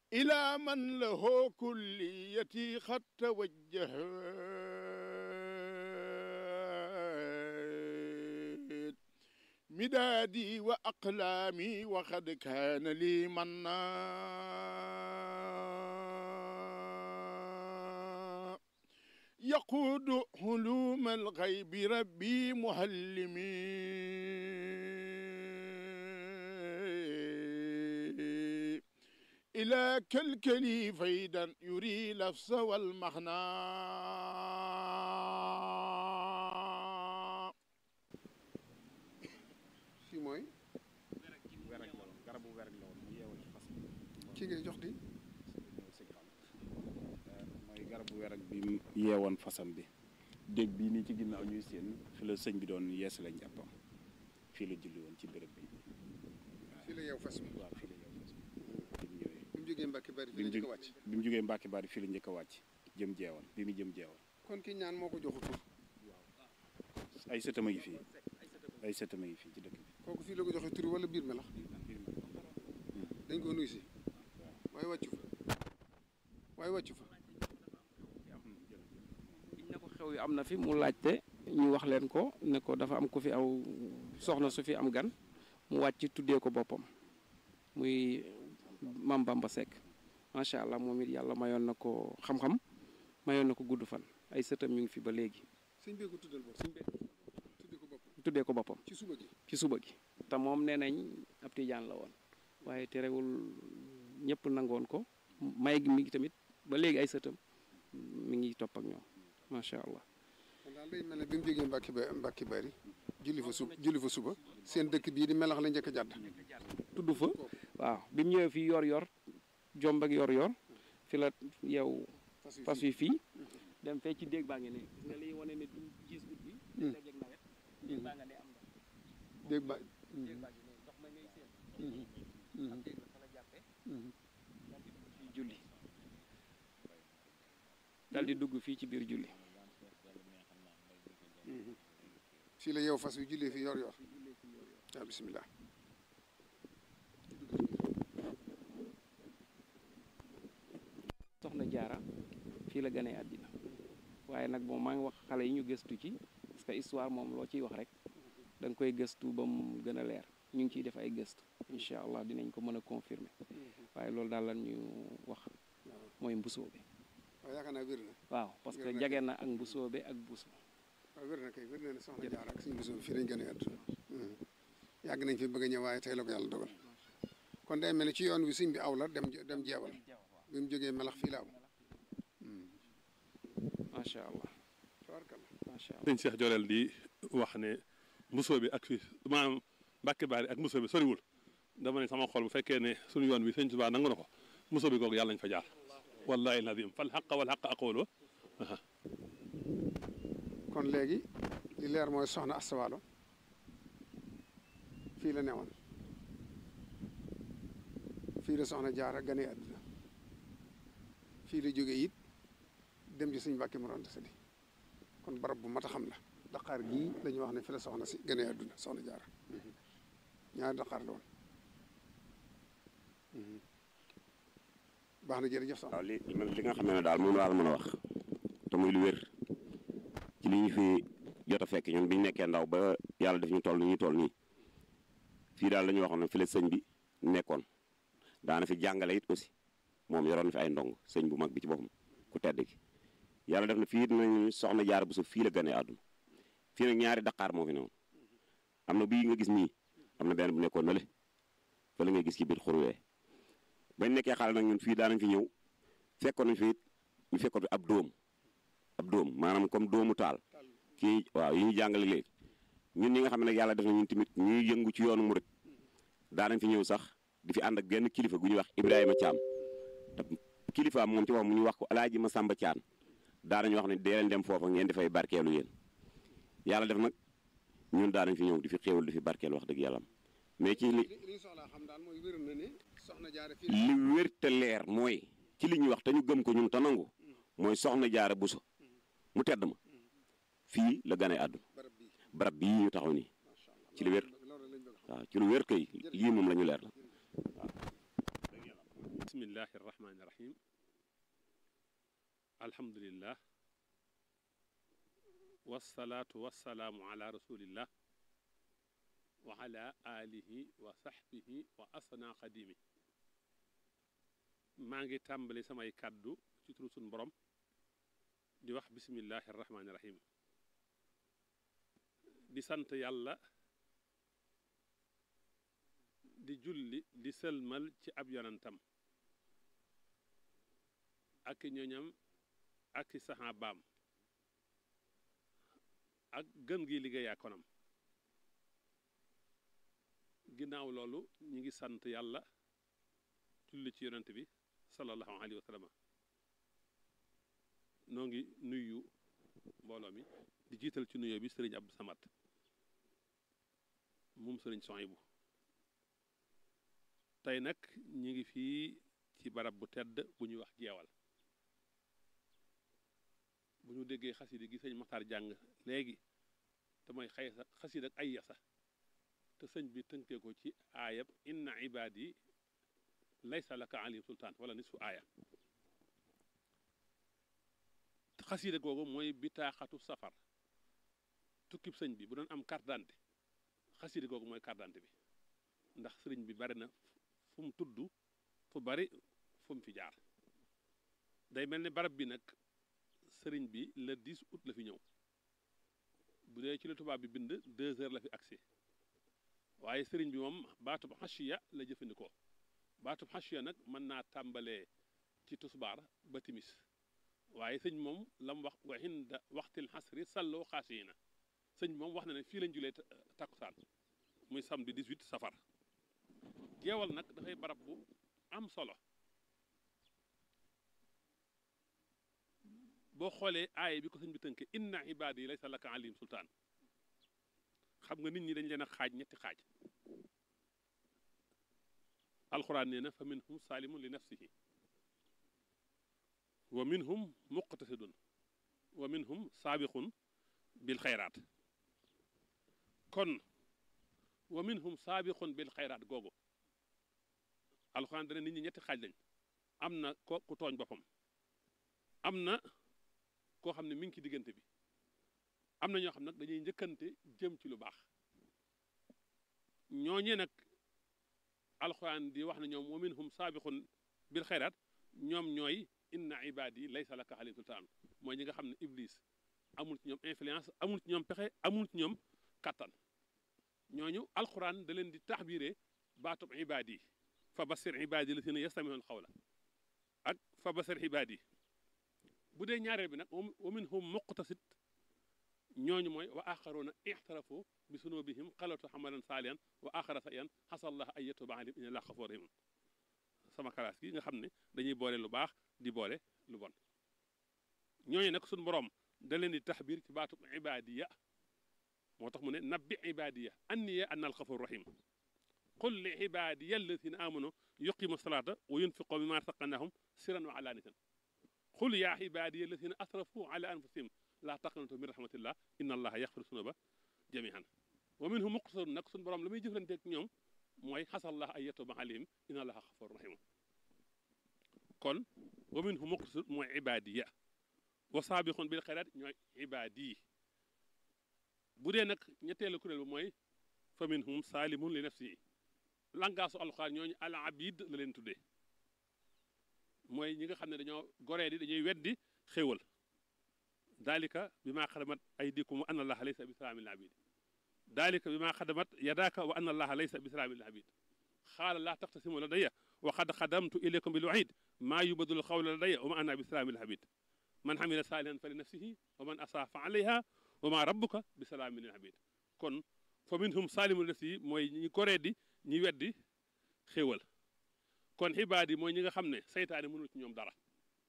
إلى من له كليتي قد توجهت مدادي وأقلامي وقد كان لي منا يقود علوم الغيب ربي مهلمي إلى كالكلي فيدا يري لفظ والمعنى fii mooy werek la woon garabu werek la woon mu yeewal ci fas bi kii ngay jox di sëñ xam mooy garabu werek bi mu yeewoon fasam bi dégg bii nii ci ginnaaw ñuy seen fi la sëñ bi doon yees lañ jàppam fii la julli woon ci béréb bi fii la yeew fas bi waaw fii la yeew fas bi bi mu ñëwee bi mu jógee Mbàkke bari bi fii mu la njëkk a jóg- wàcc bi mu jógee Mbàkke Bari fii la njëkk a wàcc jëm jeewal bi mu jëm jeewal kon ki ñaan moo ko joxu tur ay sëtam a ngi fii ay sëtam a ngi fii ci dëkk bi kooku fii la ko joxe tur wala biir melax dañ ko nuyu si waaye wàccu fa waaye wàccu fa biñ ne ko xew yu am na fi mu laajte ñu wax leen ko ne ko dafa am ku fi aw soxna su fi am gan mu wàcc tuddee ko boppam muy Mam Bamba Seck macha allah moom it yàlla mayoon na ko xam-xam mayoon na ko gudd fan ay sëtam ñu ngi fi ba léegi sëñ bee ko tuddal bopp Sëñ bee- tudde ko bopp tuddee ko boppam ci suba gi ci suba gi te moom nee nañ ab tijaan la woon waaye terewul ñëpp nangoon ko may gi mi ngi tamit ba léegi ay sëtam mi ngi topp ak ñoom macha allah kon daal day mel ne bi mu jógee Mbàkke ba Mbàkke bari julli fa sub julli fa suba seen dëkk bii di melax la njëkk a jàdd tudd fa waaw bi mu ñëwee fii yor yor jomb ak yor yor fi la yow fas wi fii dem fee ci déeg baa ngi ne gis nga liy wane ne du gis ut bi Hmm. léeg-léeg nawet déeg baa nga ne am ndox dégg ba déeg baa ngi ne ndox ma ngay seen am déeg la fa la jàppee dal di dugg fii julli dal di dugg fii ci biir julli fii la yeew fas wi jullee fi yor yor waaw bisimilah soxna jaara fii la gënee àddina waaye nag moom maa ngi wax xale yi ñu gëstu ci parce que histoire moom loo ciy wax rek da nga koy gëstu ba mu gën a leer ñu ngi ciy def ay gëstu incha allah dinañ ko mën a confirmer waaye loolu daal lan ñu wax mooy mbusoo bi waaw yaakaar naa wér na waaw parce que Wér na jage na ak mbusoo bi ak buso waaw wér na kay wér na ne soxna jaar ak suñu bisu fii lañ gën a àdduna yàgg nañ fi bëgg a ñëw waaye tey la ko yàlla dogal kon day mel ni ci yoon wi sëñ bi aw la dem dem jeewal bi mu jógee melax fii la aw macha allah tabarkalla macha allah sëñ Cheikh Jorel di wax ne mbusoo bi ak fi maanaam Mbàkke Baari ak mbusoo bi soriwul dama ne sama xol bu fekkee ne suñu yoon bi sëñ Tuubaa nangu na ko mbusoo bi googu yàlla nañ fa jaar wallahi lazim fal xaq wal xaq aqulu kon léegi li leer mooy soxna astawaalo fii la newoon fii la soxna jaara gane àdduna fii la jóge it dem ci suñ Mbàkke Mor Anta Sali kon barab bu mat a xam la daqaar gii la ñuy wax ne fi la soxna si gane àdduna soxna jaara ñaari daqaar la woon baax na jërëjëf soxna waaw li li nga xam ne daal moom laa la mën a wax te muy lu wér ci li ñu fi jot a fekk ñun bi ñu nekkee ndaw ba yàlla def ñu toll ni ñu toll nii fii daal la ñu waxoon ne fi la sëñ bi nekkoon daana fi jàngale it aussi moom yoroon na fi ay ndong sëñ bu mag bi ci boppam ku tedd gi yàlla def na fii nañu soxna jaar bu sa fii la gane àdduna fii nag ñaari daqaar moo fi newoon am na bii nga gis nii am na benn bu nekkoon na le fa la ngay gis ci biir xurwee bañ nekkee xale nag ñun fii daanañ fi ñëw fekkoon nañ fi it ñu fekkoon fi ab dóom ab dóom maanaam comme dóomu taal kii waaw yi ñu jàngale léegi ñun ñi nga xam ne nag yàlla def na ñun tamit ñuy yëngu ci yoonu murit daanañ fi ñëw sax di fi ànd ak genn kilifa gu ñuy wax Ibrahima Thiam te kilifaam moom ci wax mu ñu wax ko alaaji ma Samba Thiam daanañu wax ne dee leen dem foofa ngeen dafay barkeelu yéen yàlla def nag ñun daanañ fi ñëw di fi xéewal di fi barkeelu wax dëgg yàlla mais ci li li ñu soxlaa xam daal mooy wér na ne soxna jaara fii li wér te leer mooy ci li ñuy wax te ñu gëm ko ñun te nangu mooy soxna jaara buso mu tedd ma fii la gane àdduna barab bii barab bii ñu taxaw nii macha allah ci li wér loolu lañ bëgg a xam waaw ci lu wér kay lii moom la ñu leer la bismillah bismillahi irrahmani irrahim alhamdulillah wassalaatu wassalaamu ala rasulillah wa ala alihi wa sahbihi wa asna xadimi maa ngi tàmbali samay kàddu ci turu sun borom di wax bismillahi irrahmani irrahim di sant yàlla di julli di sëlmal ci ab yonantam ak i ñoñam ak i saxaabaam ak gën gi liggéeyaa konam ginnaaw loolu ñi ngi sant yàlla julli ci yonant bi sallallahu alayhi wa sallam noo ngi nuyu mbooloo mi di jiital ci nuyoo bi sëriñ Abdou Samad moom sëriñ Sohaybu tey nag ñi ngi fii ci barab bu tedd bu ñuy wax jeewal bu ñu déggee xasida gi sëñ Maxtaar jàng léegi te mooy xay sa xasida ak ay yasa te sëñ bi tënkee ko ci aayab inna ibaadi laysa laka alim sultaan wala nisfu aaya xasida googu mooy bitaaxatu safar tukkib sëñ bi bu doon am carte d'identité xasida googu mooy carte d'identité bi ndax sëriñ bi bari na fu mu tudd fu bari fu mu fi jaar day mel ni barab bi nag sëriñ bi le 10 août la fi ñëw bu dee ci la tubaab bi bind deux heures la fi agsi waaye sëriñ bi moom baatub xashiya la jëfandikoo baatub xashiya nag mën naa tàmbalee ci tusbaar ba timis waaye sëñ moom la mu wax wa inda waxtil xasri salloo xaasiyina sëñ moom wax na ne fii lañ julee takkusaan muy samedi 18 safar jeewal nag dafay barab bu am solo boo xoolee aaya bi ko sëñ bi tënke inna ibaadi laysa laka alim sultaan xam nga nit ñi dañ leen a xaaj ñetti xaaj alxuraan nee na fa minhum saalimun li nafsihi wa minhum muqtasidun wa minhum saabiqun bil xayraat kon wa minhum saabiqun bil xayraat googu alxuraan dana nit ñi ñetti xaaj lañ am na ko ku tooñ boppam am na koo xam ne mi ngi ci diggante bi am na ñoo xam nag dañuy njëkkante jëm ci lu baax ñooñee nag alxuraan di wax ne ñoom wa minhum saabiqun bil xayraat ñoom ñooy inna ibaadi laysa laka alayhim sultaan mooy ñi nga xam ne iblis amul ci ñoom influence amul ci ñoom pexe amul ci ñoom kattan ñooñu alxuraan da leen di taxbiire baatub ibaadi fa basir ibaadi la si ne yastamihoon xawla ak fa basir ibaadi bu dee ñaareel bi nag wa minhum muqtasid ñooñu mooy wa axaruuna ixtarafu bi sunubihim xalatu xamalan saaliyan wa axara sa iyan xasallah ay yatuba alim inna laa xafoor rahim sama kalaas gi nga xam ne dañuy boole lu baax di boole lu bon ñooñu nag suñ boroom da leen di taxbir ci baatub ibaadiya moo tax mu ne nabbi ibaadiya anniya anna alxafur rahim qul li ibaadiya alladina amanu yuqimu salaata wa yunfiqu mimma razaqnahum siran wa alaaniyatan qul yaa ibaadiya alladina asrafu ala anfusihim laa taqnatu min rahmatillah inna allaha yaxfiru sunuba jamihan wa minhum muqtasidun nag suñu borom la muy jëflanteeg ñoom mooy xasallah ay yatuba alayhim inna allaha xafur rahim kon wa minhum muqtasid mooy ibaadiya wa saabiqun bil xayraat ñooy ibaadi bu dee nag ñetteelu kuréel ba mooy fa minhum saalimun li nafsihi langaasu alxuraan ñooñu al abid la leen tuddee mooy ñi nga xam ne dañoo goree di dañuy weddi xéewal dalika bi maa xadamat aydikum wa anna allaha laysa bi salaamin lil abid dalika bi maa xadamat yadaaka wa anna allaha laysa bi salaamin lil abid xaala laa taxtasimu ladayya wa qad xadamtu ilaykum bil waid maa yubadul xawla ladayya wa ma ana bi salaamin lil abid man xamila saalihan fa li nafsihi wa man asaa fa alayha wa ma rabbuka bi salaamin lil abid kon fa minhum saalimun li nafsihi mooy ñi goree di ñi weddi xéewal kon xibaad yi mooy ñi nga xam ne saytaane mënul ci ñoom dara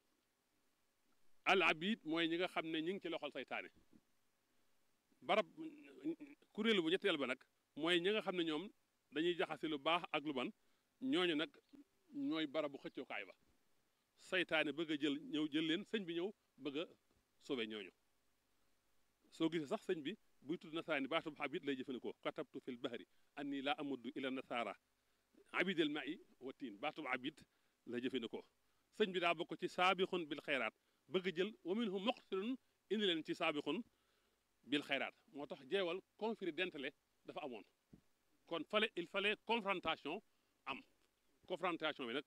al abid mooy ñi nga xam ne ñi ngi ci loxol saytaane barab kuréelu bu ñetteel ba nag mooy ñi nga xam ne ñoom dañuy jaxase lu baax ak lu ban ñooñu nag ñooy barabu xëccookaay ba saytaane bëgg a jël ñëw jël leen sëñ bi ñëw bëgg a sauver ñooñu soo gisee sax sëñ bi buy tudd nasaraani baatub abid lay jëfandikoo katabtu fil bahri anni laa amuddu ila nasara abidel ma'i wa tiin baatub abid la jëfandikoo sëñ bi daa bokk ci saabixun bil xayraat bëgg jël wa minhum muqtirun indi leen ci saabixun bil xayraat moo tax jeewal conflit d'intérêt dafa amoon kon fallait il fallait confrontation am confrontation bi nag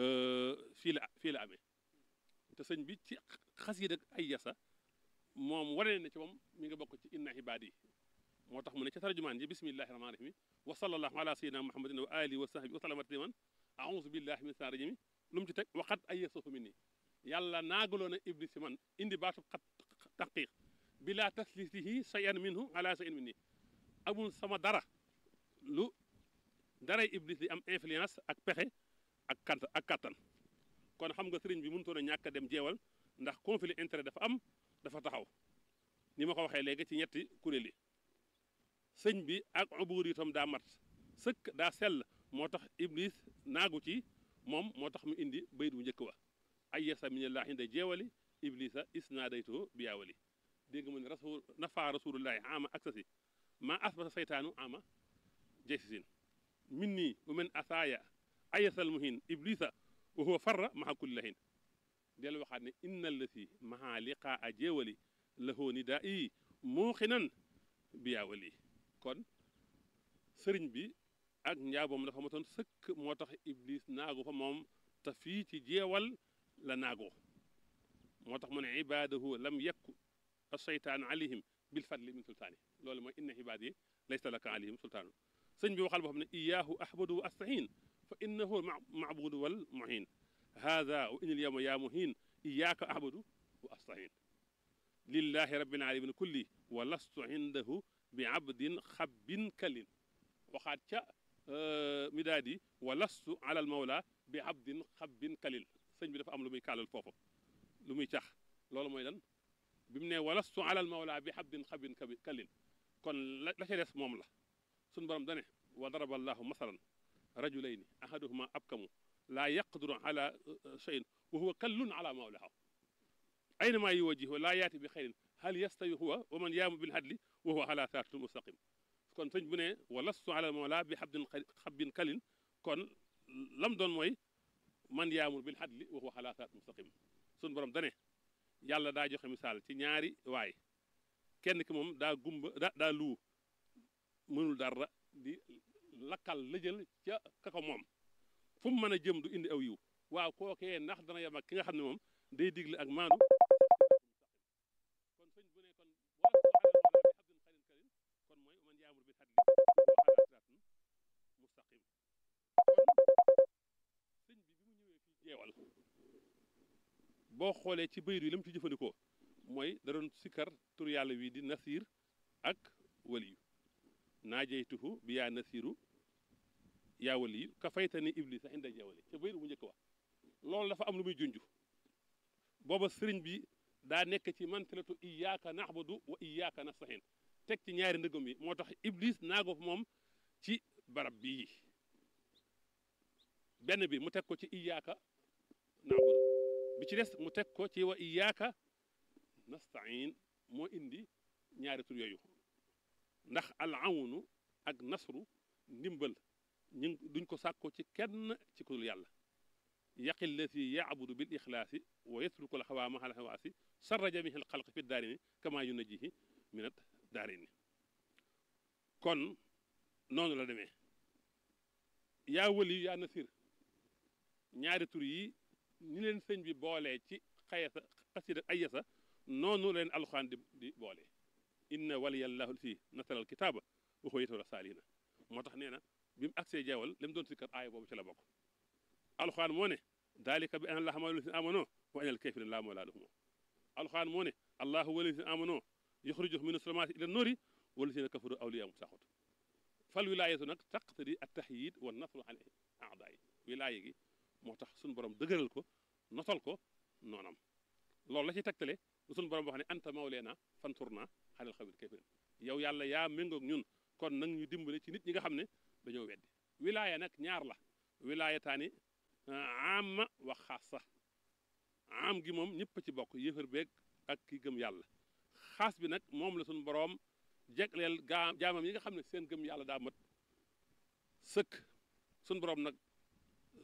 fii la fii la amee te sëñ bi ci xasiida ak ay yasa moom wane ne ci moom mi nga bokk ci inna ibaadi yi moo tax mu ne ca tarjumaan ji bismillahi rahmaani rahim wa sallallahu ala sayyidina muhammadin wa alihi wa sahbihi wa sallama tasliman a'udhu billahi min shaytaani rajim lu mu ci teg waxat ay yasafu min nii yàlla naagaloo na iblis si man indi baatu xat taqiq bila taslisihi shay'an minhu ala shay'in min nii amul sama dara lu daray iblis di am influence ak pexe ak kant ak kattan kon xam nga sëriñ bi mënutoon a ñàkk a dem jeewal ndax conflit intérêt dafa am dafa taxaw ni ma ko waxee léegi ci ñetti kuréel yi sëñ bi ak ubuur itam daa mat sëkk daa sell moo tax iblis naagu ci moom moo tax mu indi bayit bu njëkk wa ay yasa minallah inda jeewali iblisa isnaadaytoo biyaawali dégg nga mu ne rasul nafa rasulullahi ama aksasi ma asbata saytaanu ama jaysisin min nii wa men asaaya ayasal muhin iblisa wa huwa farra maha kulli lahin del waxaat ne inna allati maha liqaa jeewali lahoo ni daa i muuxinan biyaawali kon sëriñ bi ak njaaboom dafa matoon sëkk moo tax iblis naagu fa moom te fii ci jeewal la naagoo moo tax mu ne ibaadahu lam yakku aseytaan alayhim bil fadli min sultaani loolu mooy inna ibaad yi laysa laka alayhim sultaanu sëñ bi waxal boo xam ne iyaahu ahbadu wa astahin fa innahu maabudu wal muhin hada wa inil yawma yaa muhin iyaaka ahbadu wa astahin lillahi rabbil alamin kulli wa lastu indahu bi abdin xabbin kalin waxaat ca midaadi wa lastu ala al mawla bi abdin xabbin kalil sëñ bi dafa am lu muy kaalal foofu lu muy cax loolu mooy lan bi mu ne wa lastu ala al mawla bi abdin xabbin kalin kon la la ca des moom la suñu borom dane wa daraba allahu masalan rajulayni ahaduhuma abkamu laa yaqdiru ala cheyin wa huwa kallun ala mawlahu aynama yuwajjihu laa yaati bi xayrin hal yastawi huwa wa man yaamu bil hadli wa huwa ala siratin mustaqim kon sëñ bu ne wa lastu ala mawla bi xabdin xabbin kalin kon lam doon mooy man yaamul bil hadli wa huwa ala siratin mustaqim suñu borom dane yàlla daa joxe misaal ci ñaari waay kenn ki moom daa gumba da daa luu mënul dara di lakkal lëjël ca kaka moom fu mu mën a jëm du indi aw yiw waaw kookee ndax dana yem ak ki nga xam ne moom day digle ak maandu kon sëñ bu ne kon kon mooy man yaamur bi hadli siraatun mustaqim kon sëñ bi bi mu ñëwee fii jeewal boo xoolee ci bayru yi la mu ci jëfandikoo mooy da doon sikkar tur yàlla wi di nasir ak waliyu naajeytuhu bi yaa nasiru yaa waliyu ka faytani iblisa inda jeewali ca bayru bu njëkk wax loolu dafa am lu muy junj booba sëriñ bi daa nekk ci mantalatu iyaaka naxbudu wa iyaaka nastahin teg ci ñaari ndëgëm yi moo tax iblis naago fa moom ci barab bii benn bi mu teg ko ci iyaaka naxbudu bi ci des mu teg ko ci wa iyaaka nastain moo indi ñaari tur yooyu ndax al awnu ak nasru ndimbal ñu duñ ko sàkko ci kenn ci ku dul yàlla yaqi llati yaabudu bil ixlaasi wa yatruku al xawaa mahal xawaasi sarra jamihi al xalq fi daarini kama yunajihi minat daarini kon noonu la demee yaa wali yaa nasir ñaari tur yi ni leen sëñ bi boolee ci xayasa xasida ayasa noonu leen alxuraan di di boole inna waliyallahu si nasara al kitaaba wa huwa yatawalla saalihina moo tax nee na bi mu agsee jeewal li mu doon sikkar aaya boobu ci la bokk alxuraan moo ne dalika bi anna allaha mawla lazina amano wa anna al kafirina laa mawla lahum alxuraan moo ne allahu wali lazina amano yuxrijuhum mina sulumaati ila noori wa lazina kafaru awliyaahum taaxut fal wilaayatu nag taqtadi at tahyid wa nasru ala aadaay wilaaya gi moo tax suñu borom dëgëral ko notal ko noonam loolu la ci tegtale suñu borom wax ne anta mawleena fansurna xalal xawil kafirin yow yàlla yaa méngoog ñun kon nag ñu dimbale ci nit ñi nga xam ne dañoo weddi wilaaya nag ñaar la wilaaya taani amma wa xaasa am gi moom ñëpp ci bokk yëfër beeg ak ki gëm yàlla xaas bi nag moom la suñu boroom jegleel gaa jaamam yi nga xam ne seen gëm yàlla daa mat sëkk suñu boroom nag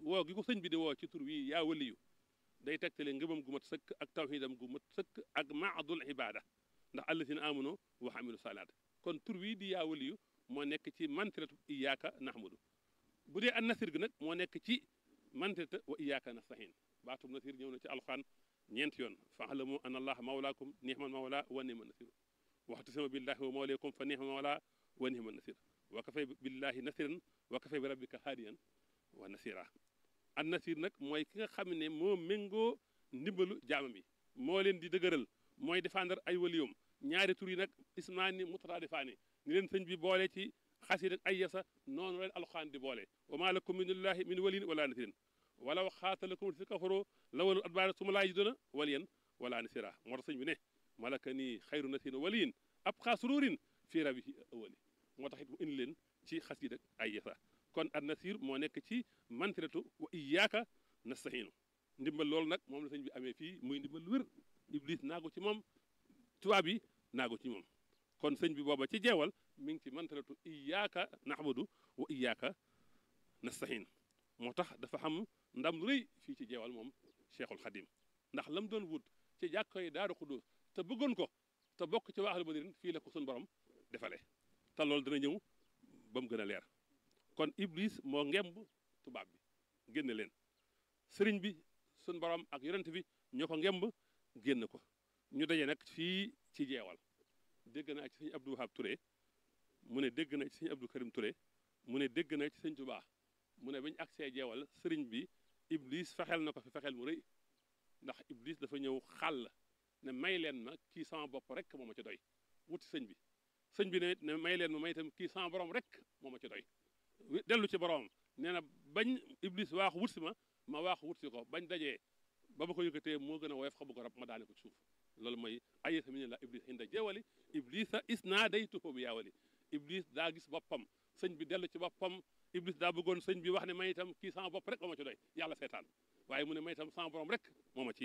woo gi ko sëñ bi di woo ci tur wi yaa waliyu day tegtale ngëmam gu mat sëkk ak tawxidam gu mat sëkk ak maadul ibada ndax allazina amanu wa amilu salaat kon tur wi di yaa waliyu moo nekk ci mantiratu iyaaka nahmadu bu dee an nasir gi nag moo nekk ci mantirata wa iyaaka nastahin baatum nasir ñëw na ci alxuraan ñeenti yoon fa alamu an allah mawlaakum nihmal mawla wa nihmal nasir waxtasima billahi wa mawlaykum fa nihmal mawla wa nihmal nasir wa kafay billahi nasiran wa kafay bi rabbika haadiyan wa nasira an nasir nag mooy ki nga xam ne moo méngoo ndimbalu jaamam yi moo leen di dëgëral mooy défendre ay waliyum ñaari tur yi nag ismaani mutaraadifaani ni leen sëñ bi boole ci xasida ak ay yasa noonu leen alxuraan di boole wa maa lakum min illahi min waliyin wala nasirin walaw xaatalakum si kafaroo lawalu adbaara suma laa yiduna waliyan wala nasira moo tax sëñ bi ne malaka nii xayru nasirin waliyin ab xaasururin fii rabihi awali moo tax it mu indi leen ci xasida ak ay yasa kon an nasir moo nekk ci mantiratu wa iyaaka nastahiinu ndimbal loolu nag moom la sëñ bi amee fii muy ndimbal wér iblis naago ci moom tubaab yi naago ci moom kon sëñ bi booba ci jeewal mi ngi ci mantiratu iyaaka naxbudu wa iyaaka nastahiin moo tax dafa xam ndam lu rëy fii ci jeewal moom cheikhul xadim ndax lam doon wut ci jàkko yi daaru xudus te bëggoon ko te bokk ci waaxlu badirin fii la ko suñu borom defale te loolu dana ñëw ba mu gën a leer kon iblis moo ngemb tubaab bi génn leen sëriñ bi suñ borom ak yonent bi ñoo ko ngemb génn ko ñu daje nag fii ci jeewal dégg naa ci sëñ Abdou Wahab Touré mu ne dégg na ci sëñ Abdou Karim Touré mu ne dégg na ci sëñ Touba mu ne bañ agsee jeewal sëriñ bi iblis fexeel na ko fi fexeel mu rëy ndax iblis dafa ñëw xàll ne may leen ma kii sama bopp rek moo ma ci doy wuti sëñ bi sëñ bi ne ne may leen ma may itam kii sama borom rek moo ma ci doy dellu ci boromam nee na bañ iblis waaxu wut si ma ma waaxu wut si ko bañ dajee ba ma ko yëkkatee moo gën a woyof xabu ko rab ma daane ko ci suuf loolu mooy ayesa mi ne la iblis inda jeewali iblisa is naa day tuxoo bi yaawali iblis daa gis boppam sëñ bi dellu ci boppam iblis daa bëggoon sëñ bi wax ne may itam kii sama bopp rek moo ma ci doy yàlla seetaan waaye mu ne may itam sama borom rek moo ma ci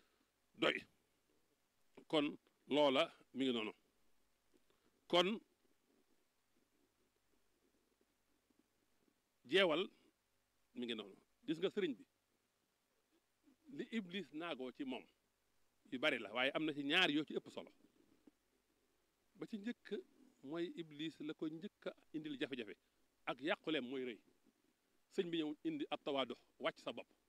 doy kon loola mi ngi noonu kon jeewal mi ngi noonu gis nga sëriñ bi li iblis naagoo ci moom yu bari la waaye am na ci ñaar yoo ci ëpp solo ba ci njëkk mooy iblis la ko njëkk a indil jafe-jafe ak yàquleem mooy rëy sëñ bi ñëw indi ab tawaadu wàcc sa bopp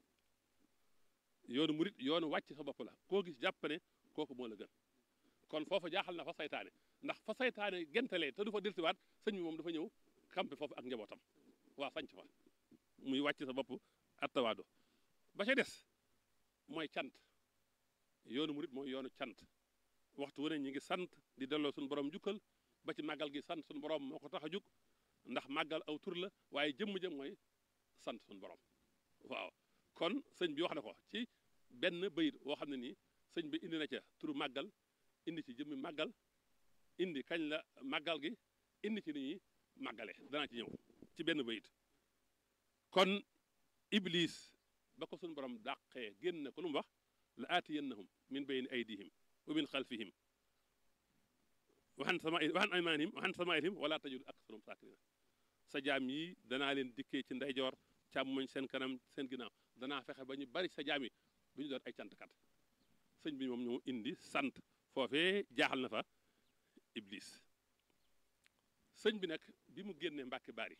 yoonu murit yoonu wàcc sa bopp la koo gis jàpp ne kooku moo la gën kon foofu jaaxal na fa saytaane ndax fa saytaane gentalee te du fa delsiwaat sëñ bi moom dafa ñëw kampe foofu ak njabootam waa sanc fa muy wàcc sa bopp ab tawaadu ba ca des mooy cant yoonu murit mooy yoonu cant waxtu wu ne ñi ngi sant di delloo suñu borom jukkal ba ci màggal gi sant suñu borom moo ko tax a jug ndax màggal aw tur la waaye jëmm jëm mooy sant suñu borom waaw kon sëñ bi wax na ko ci benn bayit woo xam ne nii sëñ bi indi na ca turu màggal indi ci jëmmi màggal indi kañ la màggal gi indi ci ni ñuy màggale danaa ci ñëw ci benn bayit kon iblis ba ko suñu borom dàqee génn na ko lu mu wax la aatiyannahum min bayni aydihim wa min xalfihim waxan sama waxan aymaanihim waxan samaa'ilihim wala tajidu aktharahum saakiriina sa jaam yi danaa leen dikkee ci ndeyjoor càmmoñ seen kanam seen ginnaaw danaa fexe ba ñu bari sa jaam yi bu ñu doon ay cantkat sëñ bi moom ñoo indi sant foofee jaaxal na fa iblis sëñ bi nag bi mu génnee mbàkki bari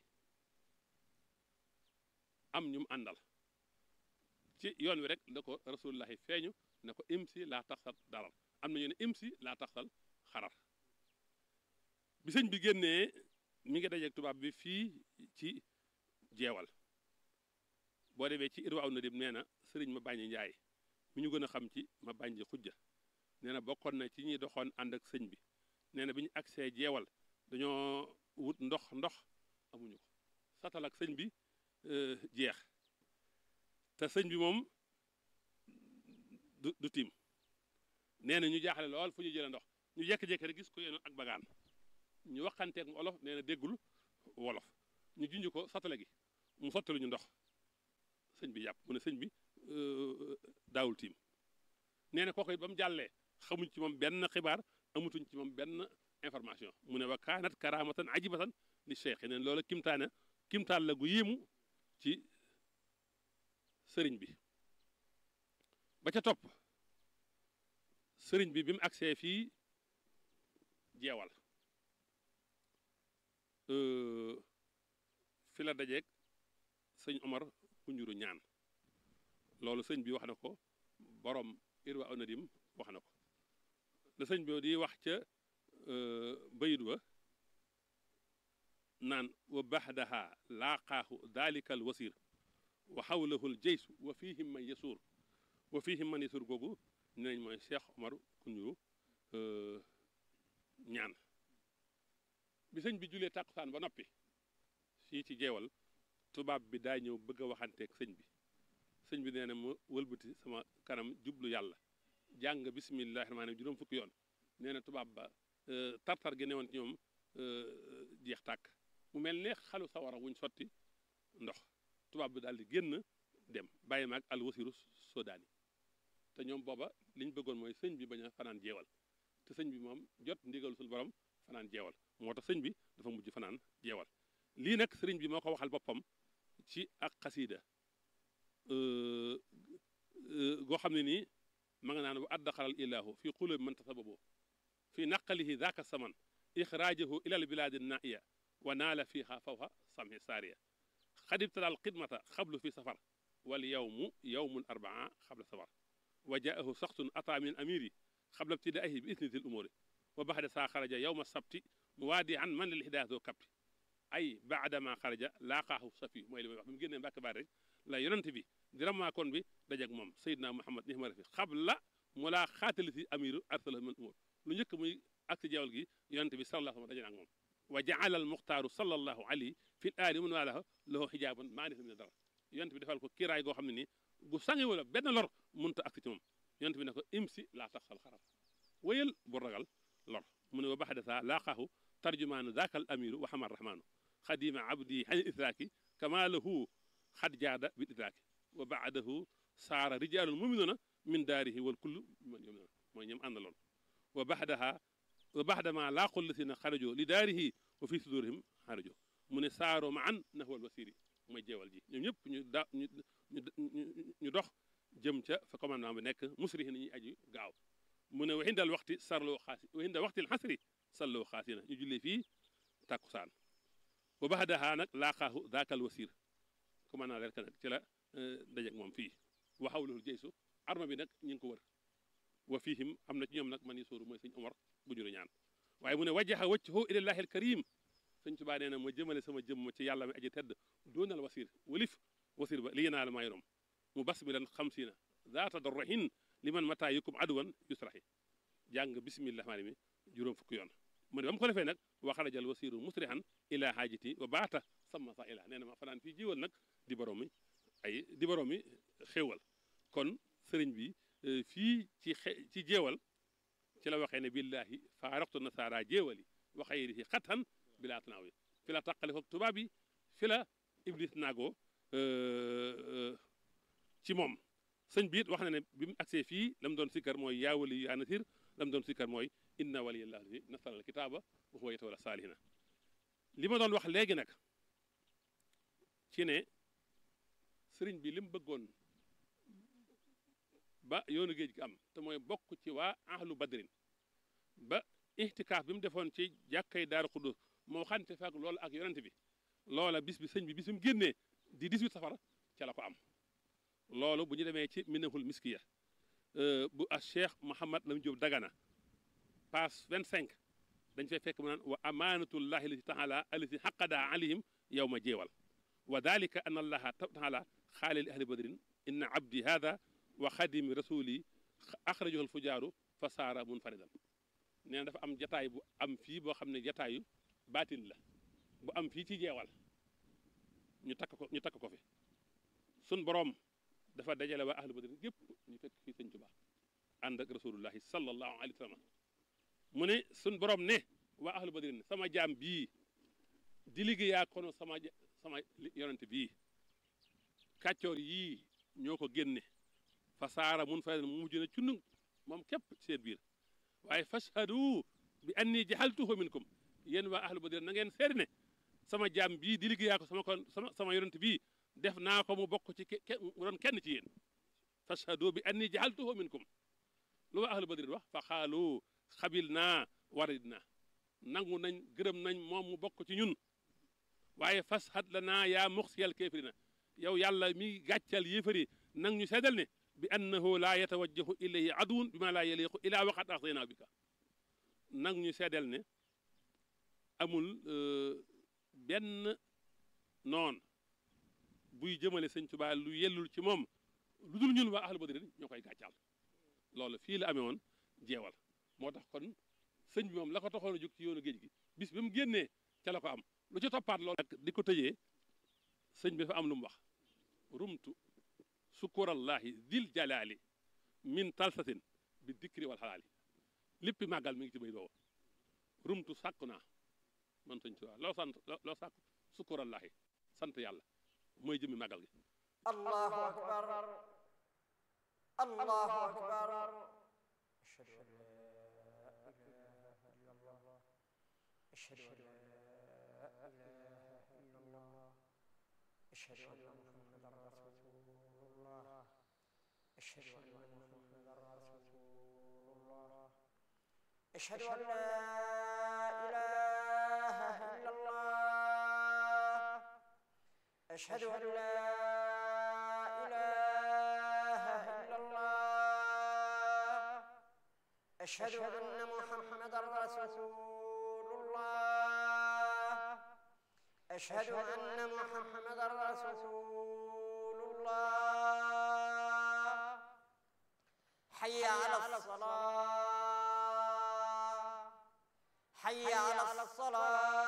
am ñu mu àndal ci yoon wi rek la ko rasulullahi feeñu ne ko imsi laa taxsal darar am na ñu ne imsi laa taxsal xarar bi sëñ bi génnee mi ngi dajeeg tubaab bi fii ci jeewal boo demee ci irwaaw na dim nee na sëriñ ma bàññi njaay mi ñu gën a xam ci ma bàññi xujja nee na bokkoon na ci ñuy doxoon ànd ak sëñ bi nee na bi ñu agsee jeewal dañoo wut ndox ndox amuñu ko satal ak sëñ bi jeex te sëñ bi moom du du tiim nee na ñu jaaxale lool fu ñu jëlee ndox ñu jékki-jékki rek gis ko yéen ak bagaan ñu waxanteeg mu olof nee na déggul wolof ñu junj ko satale gi mu sottalu ñu ndox sëñ bi yàpp mu ne sëñ bi daawul tiim nee na kooku it ba mu jàllee xamuñ ci moom benn xibaar amutuñ ci moom benn information mu ne wa kaanat karamatan ajibatan li cheikh neen loola kimtaane kimtaan la gu yéemu ci sëriñ bi ba ca topp sëriñ bi bi mu agsee fii jeewal fi la dajeeg sëñ Omar Kunjuru ñaan loolu sëñ bi wax na ko borom irwa onadim wax na ko la sëñ bi di wax ca bayit wa naan wa baxdaha laaqaahu dalika al wasir wa xawlahu l jeysu wa fihim man yasuur wa fihim man yasuur googu nenañ mooy Cheikh Omar Kunjuru ñaan bi sëñ bi julee tàkkusaan ba noppi fii ci jeewal tubaab bi daa ñëw bëgg a waxanteeg sëñ bi sëñ bi nee na ma wëlbati sama kanam jublu yàlla jàng bisimillahi rahmaani juróom fukki yoon nee na tubaab ba tartar gi newoon ci ñoom jeex tàkk mu mel ne xalu sawara wuñ sotti ndox tubaab bi daal di génn dem bàyyi maag al wasiru sodaani te ñoom booba liñ bëggoon mooy sëñ bi bañ a fanaan jeewal te sëñ bi moom jot ndigalu sul borom fanaan jeewal moo tax sëñ bi dafa mujj fanaan jeewal lii nag sëriñ bi moo ko waxal boppam ci ak xasiida goo xam ne nii ma nga naan wa addaxalal ilaahu fi qulubi man tasababo fi naqalihi daaka saman ixraajahu ilal bilaadi naiya wa naala fiiha fawha samhi saariya xad ibtadaal xidmata xablu fi safar wal yawmu yawmul arbaa xabla safar wa jaahu saxsun ata min amiri xabla ibtidaihi bi isni dil umuri wa baxda saa xaraja yawma sabti muwaadi an man lil hidaaya doo kapti ay baadama xaraja laaqaahu safi mooy li may wax bi mu génnee mbàkk baat rek la yonent bi di ramaakoon bi dajak moom sayidna muhammad nihma rafi xabla mu laa xaatali si amiru arsalahu min umur lu njëkk muy ak si jeewal gi yonent bi sallallahu alayhi wa sallam daje na ak moom wa jaala al muxtaaru sallallahu alayhi fi l aali mun waalaha lahu xijaaban maa nisa min dara yonent bi defal ko kiiraay goo xam ne nii gu sange wala benn lor munta ak ci moom yonent bi ne ko imsi laa taxsal xarab wéyal bu ragal lor mu ne wa baxda saa laaqaahu tarjumaanu daaka al amiru wa xama rahmaanu xadima abdi xani idraaki kama lahu xad jaada bil idraaki wa baadahu saara rijaalun muminuuna min daarihi wal kullu man yom mooy ñoom àndaloon wa baxdaha wa baxdama laaqul lasina xarajo li daarihi wa fi sudurihim xarajo mu ne saaro ma an nahwal wasiri mooy jeewal ji ñoom ñëpp ñu da ñu ñu dox jëm ca fa commandement bi nekk musrihi nañuy aji gaaw mu ne waxindal waxti sarloo xaasi waxindal waxtil xasri salloo xaasina ñu jullee fii tàkkusaan wa baxdaha nag laaqaahu daakal wasir commandant rek nag ci la dajeg moom fii waxaw loolu jeysu arma bi nag ñu ngi ko wër wa fihim am na ci ñoom nag man yi sóoru mooy sëñ Omar bu juru ñaan waaye mu ne wajaha wajhahu ilallahi alkarim sëñ Tuubaa nee na ma jëmale sama jëmm ci yàlla mi aji tedd doonal wasir walif wasir ba li yenaal maa yorom mu bas bi lan xamsiina zaata dorrahin li man mataa yukum aduwan yusrahi jàng bismillah maani mi juróom fukki yoon mu ne ba mu ko defee nag waxarajal wasiru musrihan ila haajati wa baata sama sa ila nee na ma fanaan fii jiwal nag di borom mi ay di borom mi xéewal kon sëriñ bi fii ci xe ci jeewal ci la waxee ne billahi faaraqtu nasaara jeewali wa xayrihi xatan bilaa tanaawi fi la taqale foog tubaab yi fi la iblis naagoo ci moom sëñ bi it wax na ne bi mu agsee fii la mu doon sikkar mooy yaa wali yaa nasir la mu doon sikkar mooy inna waliyallahu lazi nazzala alkitaaba wa huwa yatawalla saalihina li ma doon wax léegi nag ci ne sëriñ bi li mu bëggoon ba yoonu géej gi am te mooy bokk ci waa ahlu badrin ba ihtikaaf bi mu defoon ci jàkkay daaru xudus moo xante faak loolu ak yonent bi loola bis bi sëñ bi bis bi mu génnee di 18 safar ca la ko am loolu bu ñu demee ci minahul miskiya bu a cheikh Mouhamad Lam Diop Dagana page 25 dañ fay fekk mu naan wa amanatullahi lati taala alati xaqada alayhim yow ma jeewal wa dalika an allaha taala xaale li ahli badrin inna abdi hada wa xadimi rasuli axrajahu alfujaaru fa saara munfaridan nee na dafa am jataay bu am fii boo xam ne jataayu baatin la bu am fii ci jeewal ñu takk ko ñu takk ko fi sun boroom dafa dajale waa ahlu badrin gépp ñu fekk fii sëñ Tuubaa ànd ak rasulullahi sallallahu alayhi wa sallam mu ne sun boroom ne waa ahlu badrin sama jaam bii di liggéeyaa kono sama sama yonent bii kàccoor yii ñoo ko génne fa saara mun fa mu mujj na cunnu moom képp seen biir waaye fashhadu bi anni jaxaltuhu minkum yéen waa ahlu badrin na ngeen seede ne sama jaam bii di liggéeyaa ko sama kon sama sama yonent bii def naa ko mu bokk ci ke mu doon kenn ci yéen fashhadu bi anni jaaltuhu minkum lu waa ahlu badrin wax fa xaalu xabil naa warid na nangu nañ gërëm nañ moom mu bokk ci ñun waaye fashad la naa yaa muxsiyal kéefirina yow yàlla mi gàccal yéefari nang ñu seedal ne bi annahu laa yatawajjahu ilayhi aduwun bi ma laa yaliqu ilaa waqat axsaynaa bika nang ñu seedal ne amul benn noon buy jëmale sëñ Tuubaa lu yellul ci moom lu dul ñun waa ahlu badrin ñoo koy gàccal loolu fii la amee woon jeewal moo tax kon sëñ bi moom la ko taxoon a jóg ci yoonu géej gi bis bi mu génnee ca la ko am lu ci toppaat loolu nag di ko tëjee sëñ bi dafa am lu mu wax rumtu sukurallahi dil jalaali min talsatin bi dikri wal xalaali léppi màggal mi ngi ci bay boobu rumtu sàkku naa man sëñ Tuubaa loo sant loo sàkku sukurallahi sant yàlla mooy jëmmi màggal gi الله أكبر الله أكبر أشهد أن لا إله إلا الله أشهد أن لا إله إلا الله أشهد أن محمدا رسول الله أشهد أن محمدا رسول الله أشهد أن لا إله إلا الله أشهد أن لا إله إلا الله أشهد أن محمدا رسول الله أشهد أن محمدا رسول الله حي على الصلاة حي على الصلاة